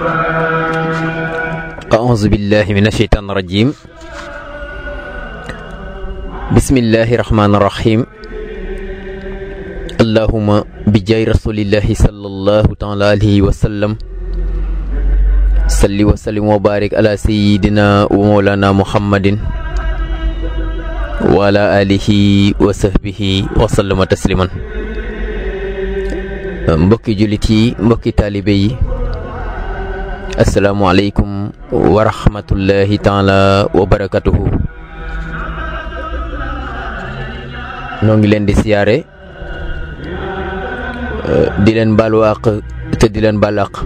أعوذ بالله من الشيطان الرجيم بسم الله الرحمن الرحيم اللهم بجاي رسول الله صلى الله تعالى عليه وسلم صل وسلم وبارك على سيدنا ومولانا محمد وعلى آله وصحبه وسلم تسليما mbokki jullit yi mbokki taalibe yi asalaamualeykum wa rahmatullahi taala wa barakatuhu noo ngi leen di siyaare di leen baalu àq te di leen baal àq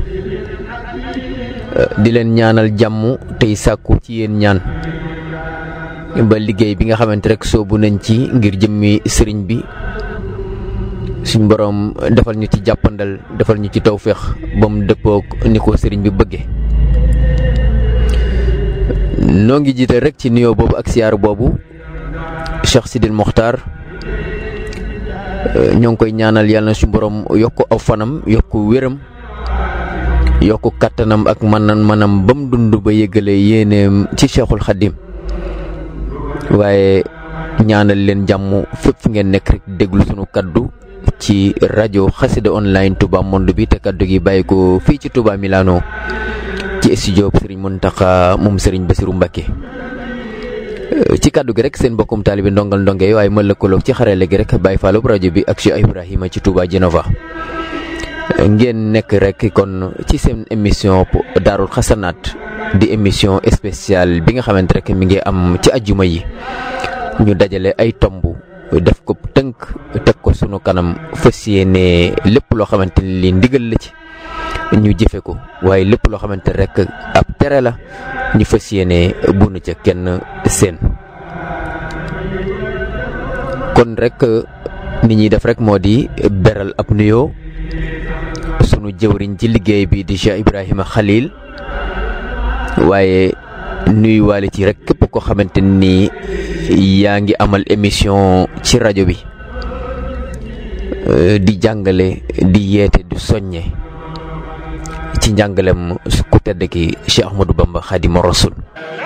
di leen ñaanal jàmm tey sàkku ci yéen ñaan ba liggéey bi nga xamante rek soobu nañ ci ngir jëmmi sëriñ bi suñ boroom defal ñu ci jàppandal defal ñu ci tawféex ba mu dëppook ni ko sëriñ bi bëgge noo ngi jiital rek ci nuyoo boobu ak siyaar boobu Cheikh Sidil Mokhtar ñoo ngi koy ñaanal yàlla na suñ boroom yokk aw fanam yokk wéram yokk kattanam ak manan manam ba mu dund ba yëgale yéeneem ci Cheikhul Khadim waaye ñaanal leen jàmm fépp fu ngeen nekk rek déglu sunu kaddu ci rajo xasida online Touba Monde bi te kaddu gi bàyyi ko fii ci Touba Milano ci studio Serigne Mountakha moom Serigne Bassirou Mbacké ci kaddu gi rek seen mbokkum taalibe ndongal ndonge waaye ma lëkkaloog ci xarale gi rek bàyyi faalub rajo bi ak Cheikh Ibrahima ci Touba Genova ngeen nekk rek kon ci seen émission Daarul Xasanaat di émission spéciale bi nga xamante rek mi ngi am ci ajjuma yi ñu dajale ay tomb def ko tënk teg ko sunu kanam fas yéene lépp loo xamante ni li ndigal la ci ñu jëfe ko waaye lépp loo xamante rek ab tere la ñu fas yéene bunu ca kenn seen kon rek ni ñuy def rek moo di beral ab nuyoo sunu jëwriñ ci liggéey bi di Cheikh Ibrahima Khalil waaye nuyuwaale ci rek képp ko xamante ni yaa ngi amal émission ci rajo bi di jàngale di yeete du soññe ci njàngalem ku tedd ki Cheikh Ahmadou Bamba Khadimou Rassoul